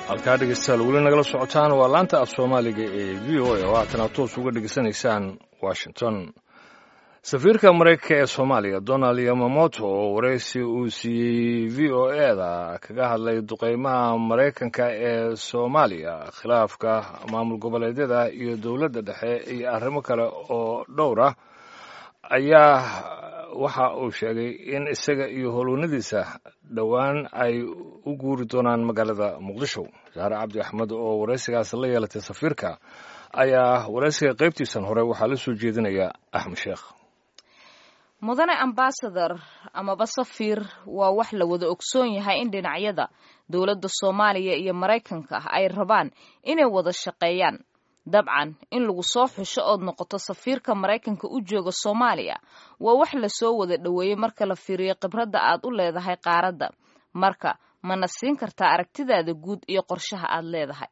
halkaa dhegeystayaal weli nagala socotaan waa laanta af soomaaliga ee v o a oo haatana toos uga dhegeysanaysaan washington safiirka maraykanka ee soomaaliya donald yamamoto oo waraysi uu siiyey v o eda kaga hadlay duqeymaha maraykanka ee soomaaliya khilaafka maamul goboleedyada iyo dowladda dhexe iyo arrimo kale oo dhowr ah ayaa waxa uu sheegay in isaga iyo howlwanadiisa dhowaan ay u guuri doonaan magaalada muqdisho saare cabdi axmed oo waraysigaas la yeelatay safiirka ayaa waraysiga qaybtiisan hore waxaa la soo jeedinaya axmed sheekh mudane ambasador amaba safiir waa wax la wada ogsoon yahay in dhinacyada dowladda soomaaliya iyo maraykanka ay rabaan inay wada shaqeeyaan dabcan in lagu soo xusho ood noqoto safiirka maraykanka u jooga soomaaliya waa wax lasoo wada dhoweeyey marka la fiiriyo khibradda aad u leedahay qaaradda marka mana siin kartaa aragtidaada guud iyo qorshaha aad leedahay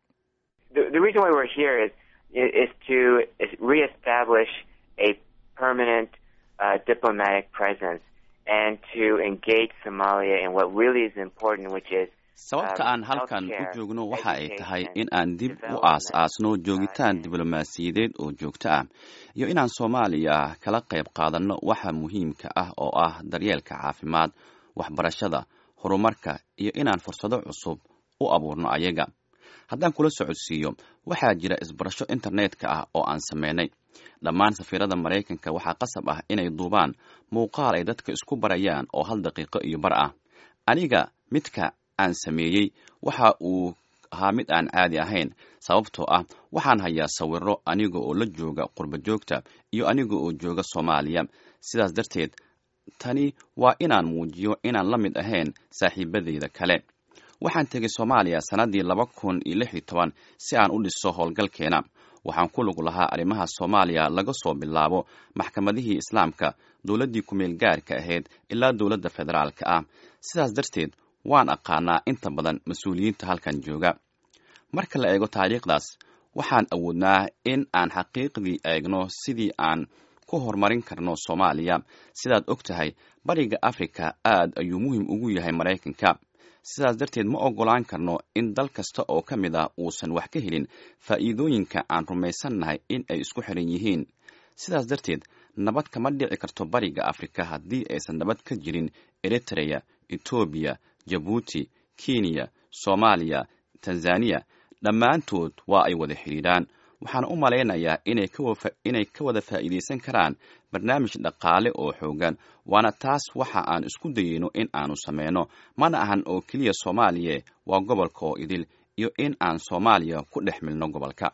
uh, diplomatic presence and to engage Somalia in what really is important, which is sababta aan halkan u joogno waxa ay tahay in aan dib u aas-aasno joogitaan diblomaasiyadeed oo joogto ah iyo inaan soomaaliya kala qayb qaadanno waxa muhiimka ah oo ah daryeelka caafimaad waxbarashada horumarka iyo inaan fursado cusub u abuurno ayaga haddaan kula socodsiiyo waxaa jira isbarasho internetka ah oo aan sameynay dhammaan safiirada maraykanka waxaa qasab ah inay duubaan muuqaal ay dadka isku barayaan oo hal daqiiqo iyo bar ah aniga midka aan sameeyey waxa uu ahaa mid aan caadi ahayn sababtoo ah waxaan hayaa sawiro aniga oo la jooga qurba joogta iyo aniga oo jooga soomaaliya sidaas darteed tani waa inaan muujiyo inaan la mid ahayn saaxiibadeyda kale waxaan tegay soomaaliya sannaddii laba kun iyo lix iyo toban si aan u dhiso howlgalkeena waxaan ku lug lahaa arrimaha soomaaliya laga soo bilaabo maxkamadihii islaamka dowladdii ku-meel gaarka ahayd ilaa dowladda federaalka ah sidaas darteed waan aqaanaa inta badan mas-uuliyiinta halkan jooga marka la eego taariikhdaas waxaan awoodnaa in aan xaqiiqdii eegno sidii aan ku horumarin karno soomaaliya sidaad og tahay bariga afrika aad ayuu muhim ugu yahay maraykanka sidaas darteed ma oggolaan karno in dal kasta oo ka mid ah uusan wax ka helin faa'iidooyinka aan rumaysannahay in ay isku xiran yihiin sidaas darteed nabad kama dhici karto bariga afrika haddii aysan nabad ka jirin eritreya etoobiya jabuuti kenya soomaaliya tanzaniya dhammaantood waa ay wada xidhiidhaan waxaan u malaynayaa inay ka wada faa'iidaysan karaan barnaamij dhaqaale oo xoogan waana taas waxa aan isku dayeyno in aanu sameyno mana ahan oo keliya soomaaliya waa gobolka oo idil iyo in aan soomaaliya ku dhex milno gobolka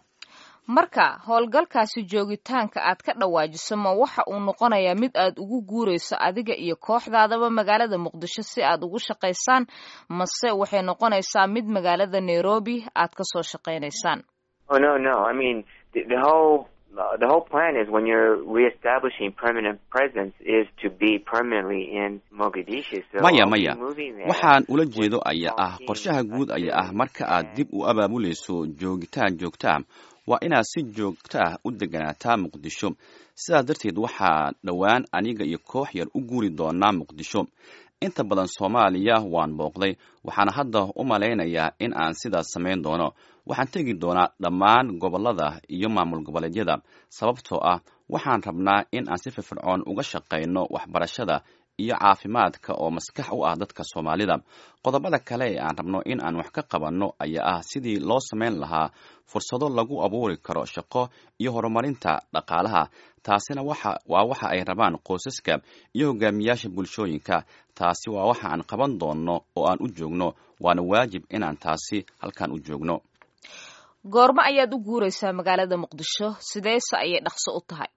marka howlgalkaasi joogitaanka aad ka dhawaajiso ma waxa uu noqonayaa mid aad ugu guurayso adiga iyo kooxdaadaba magaalada muqdisho si aad ugu shaqaysaan mase waxay noqonaysaa mid magaalada nairobi aad ka soo shaqaynaysaan Oh no, no. I mean, the, the whole uh, the whole plan is when you're reestablishing permanent presence is to be permanently in Mogadishu. So maya I'll be maya moving there waxaan ula jeedo with ayaa ah talking, qorshaha guud ayaa ah uh, marka aad dib u abaabulayso joogitaan joogto ah waa inaad si joogto ah u deganaataa muqdisho sidaas darteed waxaa dhowaan aniga iyo koox yar u guuri doonaa muqdisho inta badan soomaaliya waan booqday waxaana hadda u malaynayaa in aan sidaas samayn doono waxaan tegi doonaa dhammaan gobollada iyo maamul goboleedyada sababtoo ah waxaan rabnaa in aan si firfircoon uga shaqayno waxbarashada iyo caafimaadka oo maskax u ah dadka soomaalida qodobada kale ee aan rabno in aan wax ka qabanno ayaa ah sidii loo samayn lahaa fursado lagu abuuri karo shaqo iyo horumarinta dhaqaalaha taasina waxa waa waxa ay rabaan qoysaska iyo hogaamiyaasha bulshooyinka taasi waa waxa aan qaban doonno oo aan u joogno waana waajib inaan taasi halkan u joogno goormo ayaad u guuraysaa magaalada muqdisho sideese ayay dhaqso u tahay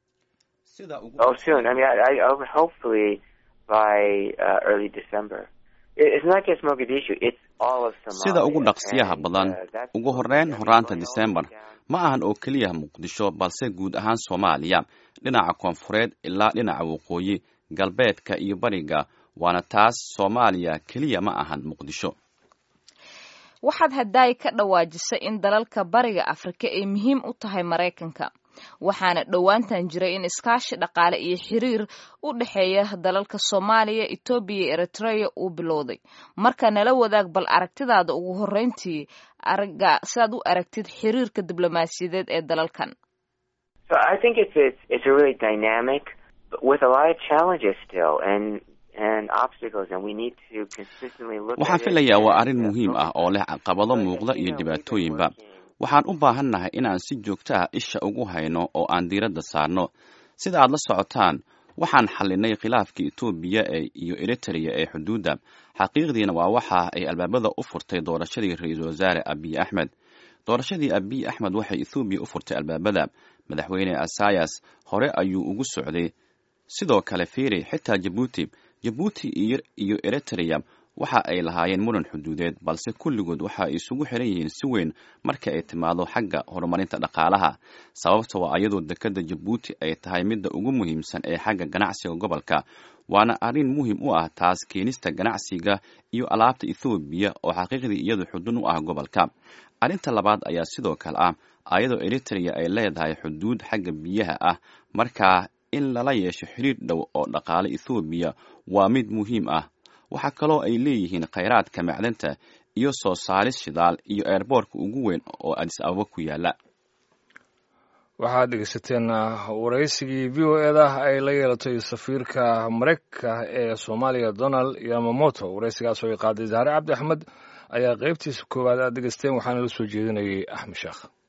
sida ugu Oh, soon. I mean, I, I, I would hopefully by uh, early December. It, it's not just Mogadishu; it's all of Somalia. sida ugu dhaqsiyaha And, badan uh, that's ugu what horeyn we're horaanta going all disembar the way down. ma ahan oo keliya muqdisho balse guud ahaan soomaaliya dhinaca koonfureed ilaa dhinaca waqooyi galbeedka iyo bariga waana taas soomaaliya keliya ma ahan muqdisho waxaad haddaay ka dhawaajisay in dalalka bariga afrika ay muhiim u tahay maraykanka waxaana dhowaantan jiray in iskaashi dhaqaale iyo xiriir u dhexeeya dalalka soomaaliya etoobiya iyo eritrea uu bilowday marka nala wadaag bal aragtidaada ugu horreyntii araga sidaad u aragtid xiriirka diblomaasiyadeed ee dalalkan So I think it's it's, it's a really dynamic, but with a lot of challenges still, and and obstacles, and we need to consistently look. waxaan at it filayaa waa and, arrin uh, muhiim ah oo leh caqabado muuqda iyo dhibaatooyinba waxaan u baahannahay inaan si joogto ah isha ugu hayno oo aan diiradda saarno sida aad la socotaan waxaan xallinay khilaafkii etoobiya ee iyo eritrea ee xuduudda xaqiiqdiina waa waxa ay albaabada u furtay doorashadii ra-iisul wasaare abiy axmed doorashadii abiy axmed waxay ethoobiya u furtay albaabada madaxweyne asayas hore ayuu ugu socday sidoo kale fiiri xitaa jabuuti jabuuti iyo iyo eritrea waxa ay lahaayeen muran xuduudeed balse kulligood waxa ay isugu xiran yihiin si weyn marka ay timaado xagga horumarinta dhaqaalaha sababta waa iyadoo dekadda jabuuti ay tahay midda ugu muhiimsan ee xagga ganacsiga gobolka waana arrin muhiim u ah taas keenista ganacsiga iyo alaabta ethoobiya oo xaqiiqdii iyadu xudun u ah gobolka arrinta labaad ayaa sidoo kale ah ayadoo eritrea ay leedahay xuduud xagga biyaha ah markaa in lala yeesho xiriir dhow oo dhaqaale ethoobiya waa mid muhiim ah waxaa kaloo ay leeyihiin khayraadka macdanta iyo soo saaris shidaal iyo eerboorka ugu weyn oo adis ababa ku yaala waxaad dhegeysateen waraysigii v o eda ay la yeelatay safiirka mareykanka ee soomaaliya donald yamamoto waraysigaas oo ay qaaday zahre cabdi axmed ayaa qeybtiisa koowaad aad dhegeysteen waxaana la soo jeedinayay axmed sheekh